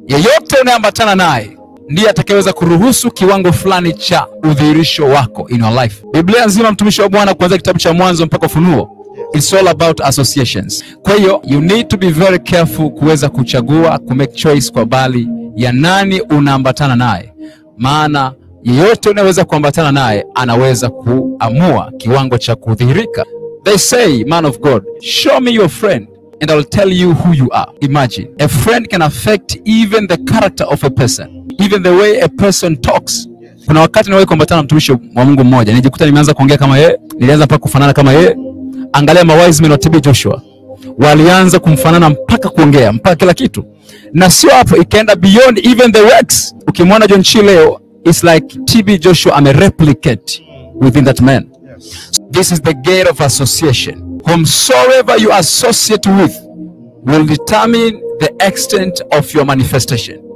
yeyote unayeambatana naye ndiye atakayeweza kuruhusu kiwango fulani cha udhihirisho wako in your life. Biblia nzima, mtumishi wa Bwana, kuanzia kitabu cha Mwanzo mpaka Ufunuo, it's all about associations. Kwa hiyo you need to be very careful kuweza kuchagua ku make choice kwa bali ya nani unaambatana naye, maana yeyote unaweza kuambatana naye anaweza kuamua kiwango cha kudhihirika. They say, man of God, show me your friend and I will tell you who you are. Imagine, a friend can affect even the character of a person, even the way a person talks. Kuna wakati niwahi kuambatana na mtumishi wa Mungu mmoja, nijikuta nimeanza kuongea kama yeye, nilianza mpaka kufanana kama yeye. Angalia ma wise men wa TB Joshua walianza kumfanana mpaka kuongea mpaka kila kitu, na sio hapo, ikaenda beyond even the works. Ukimwona John Chi leo, it's like TB Joshua ame replicate within that man. This is the gate of association. Whomsoever you associate with will determine the extent of your manifestation.